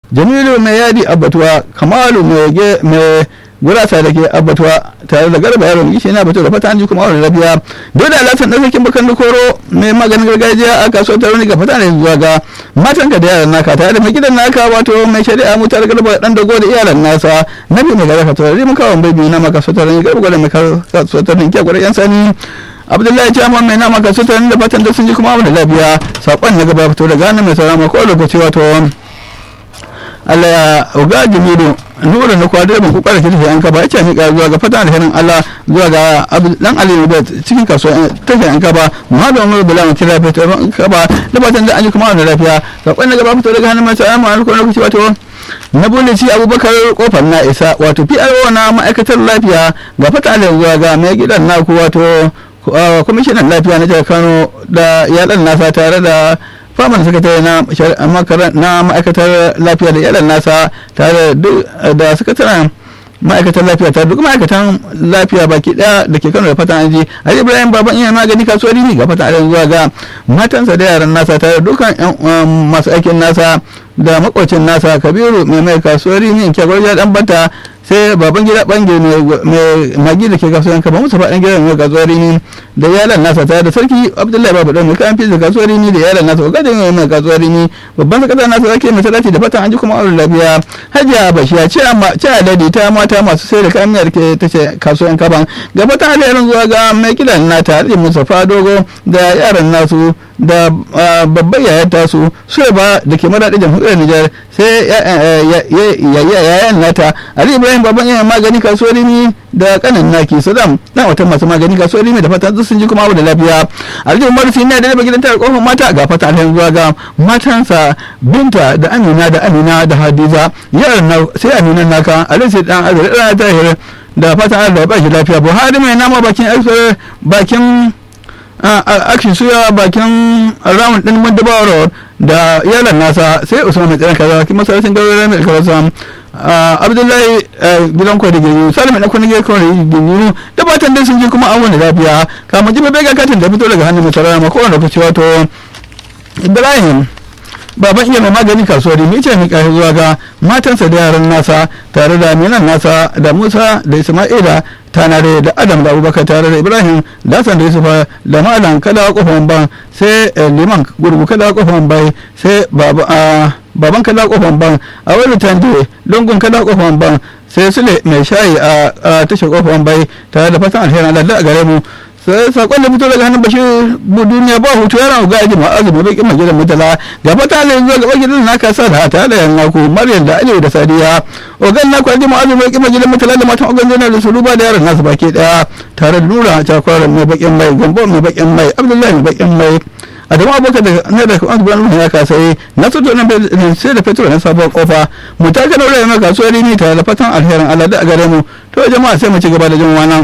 jamilu mai yadi abbatuwa kamalu mai gurasa da ke abbatuwa tare da garba yaron gishi na batu da fata an ji kuma wani lafiya dole da lasan ɗan sarkin bakan koro mai maganin gargajiya a kasuwar taroni ga fata ne zuwa ga matan ka da yaran naka tare da mai gidan naka wato mai shari'a mutar garba dan dago da iyalan nasa nabi mai gara ka tare mun kawo bai biyu na maka so taroni garba gwada mai kasuwar taroni kya gwada yan sani abdullahi jama mai nama kasuwar taroni da fatan da sun ji kuma wani lafiya saƙon na gaba fito da gane mai sarama ko lokaci wato Allah ya uga jimiru nura na kwa direban ku kara kirki an kaba yace ni zuwa ga fatan alherin Allah zuwa ga dan Ali da cikin kasuwa tafi an kaba Muhammadu Umar Bala mun kira fito an kaba da fatan da an yi kuma wannan lafiya sakon na gaba fito daga hannun mai salamu alaikum lokaci wato na bulle ci abubakar kofar na isa wato PRO na ma'aikatar lafiya ga fatan zuwa ga mai gidan naku wato kwamishinan lafiya na jihar Kano da iyalan nasa tare da faman sakatare na ma'aikatar lafiya da iyalan nasa tare da sakataren ma'aikatan lafiya tare duk ma'aikatan lafiya baki daya da ke kano da fatan aji ali ibrahim baban iya magani kasuwar ne ga fatan aji zuwa ga matansa da yaran nasa tare dukkan masu aikin nasa da makwacin nasa kabiru mai mai kasuwar ne kyagwar ya dan bata sai baban gida bange mai magi da ke kasuwar kaba musa faɗin gida mai kasuwar ne da yalan nasa tare da sarki abdullahi babu dan mai kayan fiye da kasuwar ne da yalan nasa wakadin mai kasuwar ne babban sakata nasa zake mai salati da fatan an ji kuma auren lafiya hajiya bashiya ce a dadi ta mata masu sai da kayan miyar ke ta ce kasuwar kaban gaba ta halayen zuwa ga mai kidan nata da musafa dogo da yaran nasu da babban yayar tasu su ba da ke madaɗi jamhuriyar Nijar sai yayan nata Ali Ibrahim baban yayan magani kasuwar ne da kanin naki Saddam dan wata masu magani kasuwar ne da fatan sun ji kuma abu da lafiya Ali Umar Sina da daga gidan tare kofar mata ga fata alhen zuwa ga matansa Binta da Amina da Amina da Hadiza yaran sai Amina naka Ali sai dan Azra dan Tahir da fatan Allah ya ba shi lafiya Buhari mai nama bakin bakin action suya bakin round din madabawa road da yalan nasa sai usman mai tsiran kaza kuma sarkin gaurare mai kaza abdullahi gidan kwa da gini salim na kuna gina kawai gini da batan dai sun ji kuma an wani lafiya kamar jibe bai ga katin da fito daga hannun mai sarara ma kowane lokaci wato ibrahim baban iya mai magani kasuwar mai ce mika zuwa ga matansa da yaran nasa tare da minan nasa da musa da isma'ila tanare da adam da abubakar tare da ibrahim da hassan da yusufa da malam kada kofan ban sai liman gurgu kada kofan bai sai baban kada kofan ban a wani tande lungun kada kofan ban sai sule mai shayi a tashar kofan bai tare da fatan alherin allah a gare mu sai sakon da fito daga hannun bashir duniya ba hutu yana ga aji ma azumi bai kima gidan mutala ga fata ne zuwa gaba gidan naka sa da tare da yan naku maryam da aliyu da sadiya ogan naku aji ma azumi bai kima gidan mutala da matan ogan zana da suluba da yaran nasu baki daya tare da nura cakwara mai bakin mai gombo mai bakin mai abdullahi mai bakin mai adamu abokan da na da kuma gudanar ya kasai na soto na sai da fetur na sabuwar kofa mu ta kana wurin kasuwar rini tare da fatan alherin allah da a gare mu to jama'a sai mu ci gaba da jin wannan